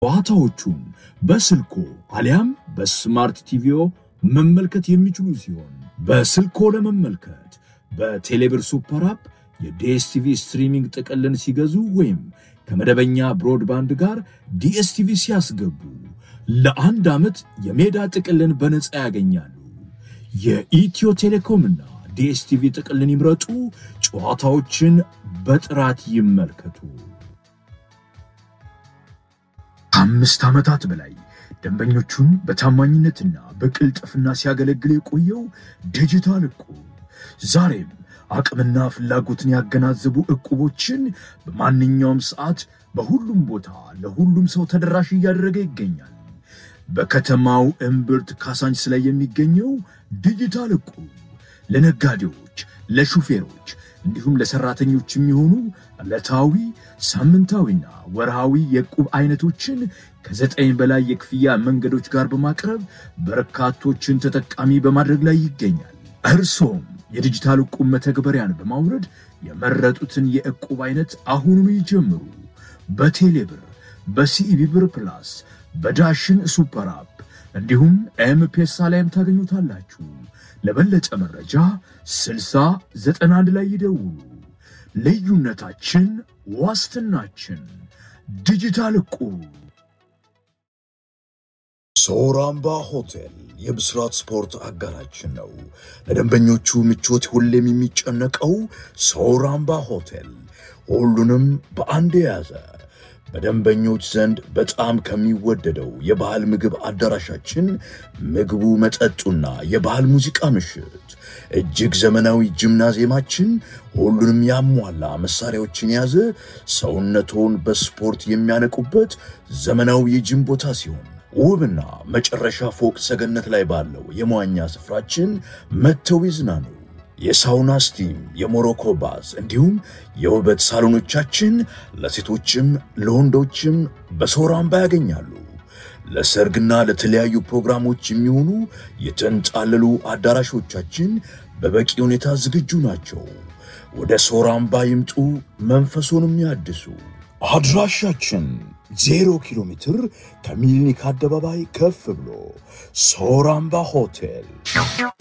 ጨዋታዎቹን በስልኮ አሊያም በስማርት ቲቪዮ መመልከት የሚችሉ ሲሆን በስልኮ ለመመልከት በቴሌብር ሱፐር አፕ የዲኤስቲቪ ስትሪሚንግ ጥቅልን ሲገዙ ወይም ከመደበኛ ብሮድባንድ ጋር ዲኤስቲቪ ሲያስገቡ ለአንድ ዓመት የሜዳ ጥቅልን በነፃ ያገኛሉ። የኢትዮ ቴሌኮምና ዲኤስቲቪ ጥቅልን ይምረጡ። ጨዋታዎችን በጥራት ይመልከቱ። ከአምስት ዓመታት በላይ ደንበኞቹን በታማኝነትና በቅልጥፍና ሲያገለግል የቆየው ዲጂታል እቁብ ዛሬም አቅምና ፍላጎትን ያገናዘቡ እቁቦችን በማንኛውም ሰዓት በሁሉም ቦታ ለሁሉም ሰው ተደራሽ እያደረገ ይገኛል። በከተማው እምብርት ካሳንችስ ላይ የሚገኘው ዲጂታል እቁብ ለነጋዴዎች፣ ለሹፌሮች እንዲሁም ለሰራተኞች የሚሆኑ ዕለታዊ ሳምንታዊና ወርሃዊ የዕቁብ አይነቶችን ከዘጠኝ በላይ የክፍያ መንገዶች ጋር በማቅረብ በርካቶችን ተጠቃሚ በማድረግ ላይ ይገኛል። እርሶም የዲጂታል ዕቁብ መተግበሪያን በማውረድ የመረጡትን የዕቁብ አይነት አሁኑኑ ይጀምሩ። በቴሌብር፣ በሲኢቢ ብር ፕላስ፣ በዳሽን ሱፐር አፕ እንዲሁም ኤምፔሳ ላይም ታገኙታላችሁ። ለበለጠ መረጃ 6091 ላይ ይደውሉ። ልዩነታችን ዋስትናችን። ዲጂታል ዕቁብ። ሶራምባ ሆቴል የብስራት ስፖርት አጋራችን ነው። ለደንበኞቹ ምቾት ሁሌም የሚጨነቀው ሶራምባ ሆቴል ሁሉንም በአንድ የያዘ በደንበኞች ዘንድ በጣም ከሚወደደው የባህል ምግብ አዳራሻችን ምግቡ፣ መጠጡና የባህል ሙዚቃ ምሽት፣ እጅግ ዘመናዊ ጂምናዚየማችን ሁሉንም ያሟላ መሳሪያዎችን የያዘ ሰውነቶን በስፖርት የሚያነቁበት ዘመናዊ የጂም ቦታ ሲሆን ውብና መጨረሻ ፎቅ ሰገነት ላይ ባለው የመዋኛ ስፍራችን መጥተው ይዝናኑ። የሳውና ስቲም፣ የሞሮኮ ባዝ እንዲሁም የውበት ሳሎኖቻችን ለሴቶችም ለወንዶችም በሶራምባ ያገኛሉ። ለሰርግና ለተለያዩ ፕሮግራሞች የሚሆኑ የተንጣለሉ አዳራሾቻችን በበቂ ሁኔታ ዝግጁ ናቸው። ወደ ሶራምባ ይምጡ፣ መንፈሶንም ያድሱ። አድራሻችን ዜሮ ኪሎ ሜትር ከሚሊኒክ አደባባይ ከፍ ብሎ ሶራምባ ሆቴል